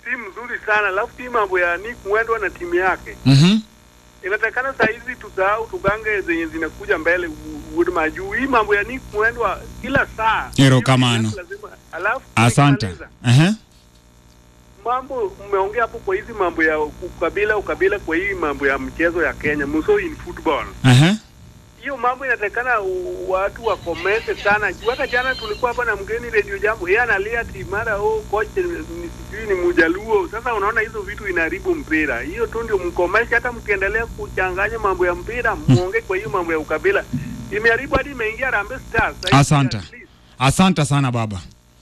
timu nzuri sana, alafu hii mambo ya Nick Mwendwa na timu yake Mhm. inatakana saa hizi tusahau, tugange zenye zinakuja mbele u- u- majuu. Hii mambo ya Nick Mwendwa kila saa Erokamano. lazima, alafu Asante. nikimaliza, Ehe. mambo mmeongea hapo kwa hizi mambo ya ukabila ukabila, kwa hii mambo ya mchezo ya Kenya, muso in football Ehe. hiyo mambo inatakana u- watu wakomete sana. Juu Hata jana tulikuwa hapa na mgeni Radio Jambo, yeye analia ati mara oh, coach ni sijui ni Mujaluo. Sasa unaona hizo vitu inaharibu mpira. Hiyo tu ndio mkomeshe, hata mkiendelea kuchanganya mambo ya mpira, muongee kwa hiyo mambo ya ukabila. Imeharibu hadi imeingia Harambee Stars. Sasa hivi Asante. at least Asante sana baba.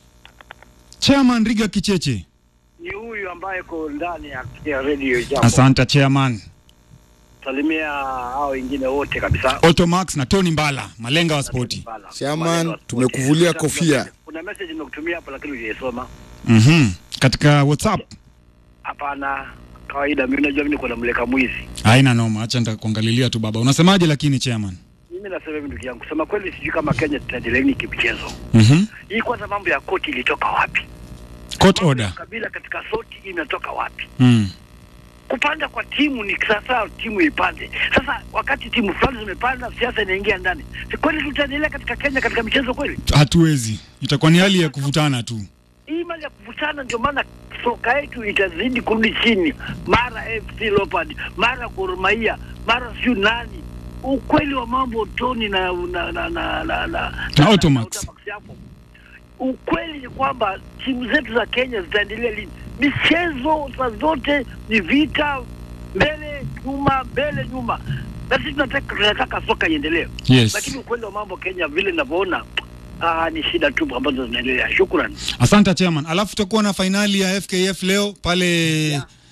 Chairman Riga Kicheche. ni huyu ambaye ko ndani ya, ya radio jambo. Asante chairman. Salimia hao wengine wote kabisa. Automax na Tony Mbala, malenga wa spoti. Bala. Chairman, Wale wa spoti. tumekuvulia Kuna kofia. message- Kuna message nimekutumia hapo lakini hujaisoma. Mhm. Katika WhatsApp. Hapana, kawaida mimi najua mimi niko na mleka mwizi. Haina noma, acha nitakuangalilia tu baba. Unasemaje lakini chairman? Mimi nasema hivi ndugu yangu, sema kweli sijui kama Kenya tutaendelea nini kimchezo. Mhm. Hii kwanza mambo ya koti ilitoka wapi? Court Mambo ya order. Kabila katika soti imetoka wapi? Mm. kupanda kwa timu ni sasa timu ipande. Sasa wakati timu fulani zimepanda, siasa inaingia ndani. Si kweli tutaendelea katika Kenya katika michezo kweli? Hatuwezi. Itakuwa ni hali ya kuvutana tu. Hii mali ya kuvutana, ndio maana soka yetu itazidi kurudi chini, mara FC Leopard, mara Gor Mahia, mara siyo nani. Ukweli wa mambo Tony na na na na na, na, Na Automax. hapo. Ukweli ni kwamba timu zetu za Kenya zitaendelea lini? Michezo saa zote ni vita, mbele nyuma, mbele nyuma, na sisi tunataka tunataka soka iendelee, Yes. lakini ukweli wa mambo Kenya vile ninavyoona Ah, ni shida tu ambazo zinaendelea. Shukran. Asante chairman. Alafu tutakuwa na fainali ya FKF leo pale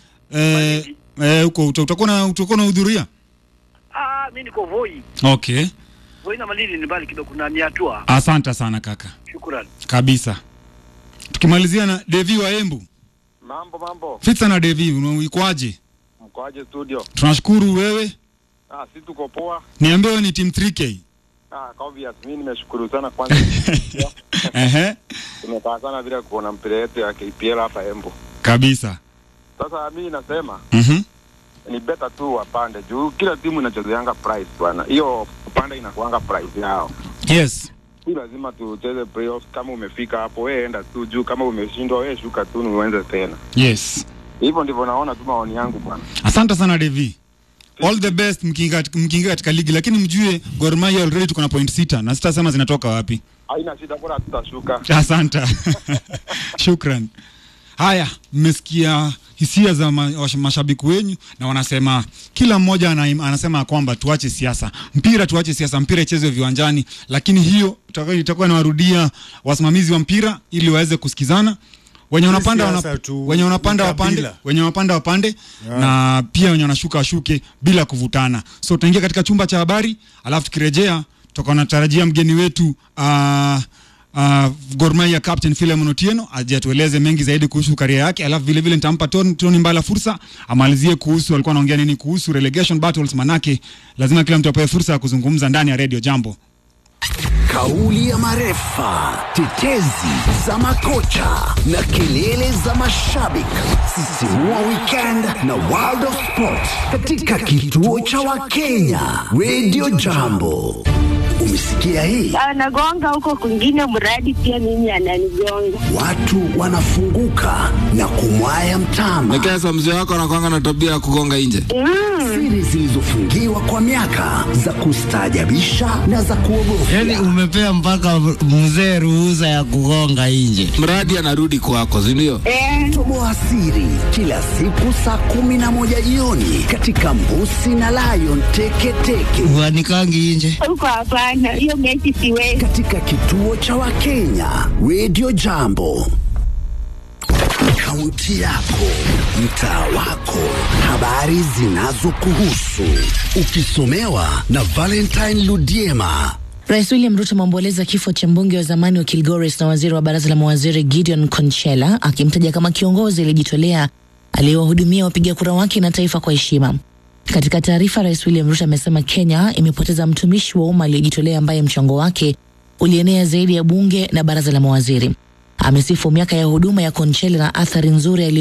eh eh, huko uta- utakuwa na utakuwa unahudhuria? Ah, mimi niko Voi. Okay. Voi na Malindi ni mbali kidogo na ni hatua. Asante sana kaka. Shukran. Kabisa. Tukimalizia na Devi wa Embu. Mambo mambo, Fitza na Devi, unaikwaje? mkoaje studio? Tunashukuru wewe. Ah, si tuko poa. Niambie wewe ni team 3K. Ah, kwa obvious mimi nimeshukuru sana kwanza. Ehe. Tumekaa sana vile kuona mpira yetu ya KPL hapa Embu. Kabisa. Sasa mimi nasema Mhm. ni better tu wapande juu kila timu inachezeanga price bwana. Hiyo kupanda inakuanga price yao. Yes. Si lazima tucheze playoffs. Kama umefika hapo, wewe enda tu juu. Kama umeshindwa, wewe shuka tu, uanze tena. Yes. Hivyo ndivyo naona tu maoni yangu bwana. Asante sana Devi. All the best mkiingia mkiingia katika ligi lakini mjue Gor Mahia already tuko na point sita na sitasema zinatoka wapi. Haina shida, bora tutashuka. Asante. Shukran. Haya, mmesikia hisia za ma, wash- mashabiki wenyu na wanasema kila mmoja ana, anasema kwamba tuache siasa, mpira tuache siasa, mpira ichezwe viwanjani, lakini hiyo itakuwa- itakuwa inawarudia wasimamizi wa mpira ili waweze kusikizana wenye wanapanda siasa wana, tu, wenye wanapanda ni wapande kabila. wenye wanapanda wapande na pia wenye wanashuka washuke bila kuvutana. So tutaingia katika chumba cha habari, alafu tukirejea tutakuwa natarajia mgeni wetu uh, uh, Gor Mahia captain Philemon Otieno aje atueleze mengi zaidi kuhusu karia yake, alafu vile vile nitampa Tony, Tony Mbala fursa amalizie kuhusu alikuwa anaongea nini kuhusu relegation battles, manake lazima kila mtu apewe fursa ya kuzungumza ndani ya Radio Jambo. Kauli ya marefa, tetezi za makocha na kelele za mashabiki. Sisimua weekend na World of Sport katika kituo cha Wakenya Radio Jambo. Umesikia hii? anagonga huko kwingine, mradi pia mimi ananigonga. Watu wanafunguka na kumwaya mtama. Nikesa mzee wako anakwanga na tabia ya kugonga nje. Siri zilizofungiwa kwa miaka za kustaajabisha na za kuogofya. Yaani umepea mpaka mzee ruhusa ya kugonga nje. Mradi anarudi kwako, si ndio? Toboa siri kila siku saa kumi na moja jioni katika Mbusi na Lion Teketeke Wanikangi nje. Huko hapana, hiyo mechi siwezi. katika kituo cha Wakenya Radio Jambo. Kaunti yako, mtaa wako, habari zinazokuhusu, ukisomewa na Valentine Ludiema. Rais William Ruto ameomboleza kifo cha mbunge wa zamani wa Kilgoris na waziri wa baraza la mawaziri Gideon Konchela, akimtaja kama kiongozi aliyejitolea aliyewahudumia wapiga kura wake na taifa kwa heshima. Katika taarifa, Rais William Ruto amesema Kenya imepoteza mtumishi wa umma aliyejitolea ambaye mchango wake ulienea zaidi ya bunge na baraza la mawaziri. Amesifu miaka ya huduma ya Konchela na athari nzuri